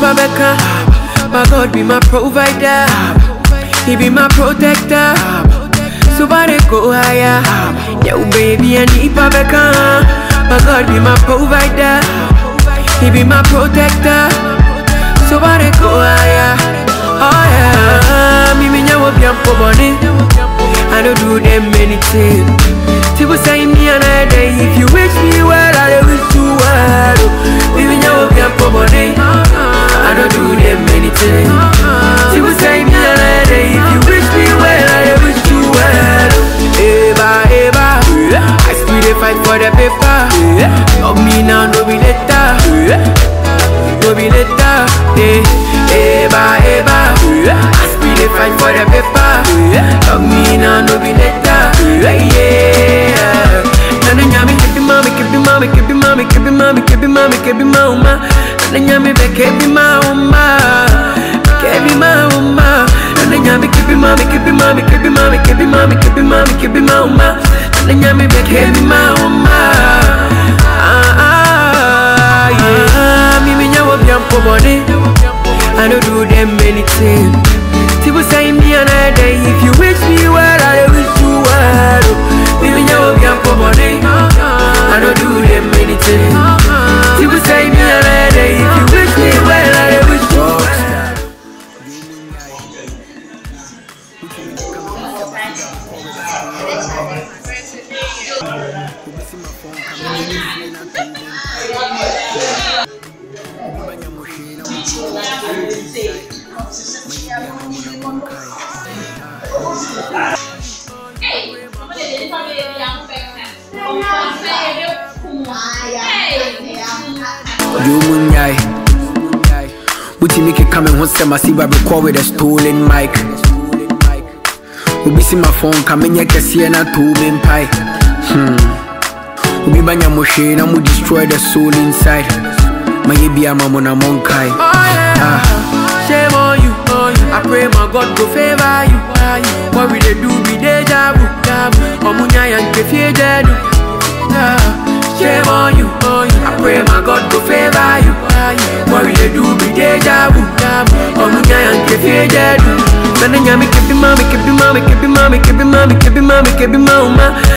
nipa beka. My God be my provider. He be my protector. Somebody go higher. Yo, baby, I need Pabeka. My God be my provider. He be my protector. Somebody go higher. Oh yeah. Me me nyawo bi ampo boni. I don't do them anything. People say me another day. If you wish me well, I will wish you well. Me me nyawo bi ampo boni. I don't do them anything. People say me another day. If you wish me well, I will wish you well. Eva, Eva, I still dey fight for the paper. Love me now, no be later. No be later. Eh, Eva, Eva, I still dey fight for the paper. Love me now, no be later. Yeah. Nana nyami kebi mami kebi mami kebi mami kebi mami kebi mami kebi mauma. Nana nyami be kebi mauma. Kebi mauma. Nana nyami kebi mami kebi mami kebi mami kebi mami kebi mami kebi mauma. Nana nyami be kebi mauma. Ah ah yeah. Mi mi nyawo bi ampo boni. I don't do them anything. People say me another day. If you wish me well, I wish you well. Mi mi nyawo bi ampo boni. I don't do them anything. People say me another day. If you wish me well, I wish you well. You munyai. Butimi keka me ho sɛm ase ba record with a stolen mic. Obi si my phone ka menyɛ kɛseɛ na to me mpae. Hmm. Obi banya mo hwee na mo destroy the soul inside. Mayɛ bia ma mo na monkae. Oh yeah. Shame on you. I pray my God go favor you. What we they do be deja vu. Omunya yanke fie jedu. Yeah. Shame on you. I pray my God go favor you. What we they do be deja vu. Omunya yanke fie jedu. Nana nyami kebi mami kebi mami kebi mami kebi mami kebi mami kebi mauma.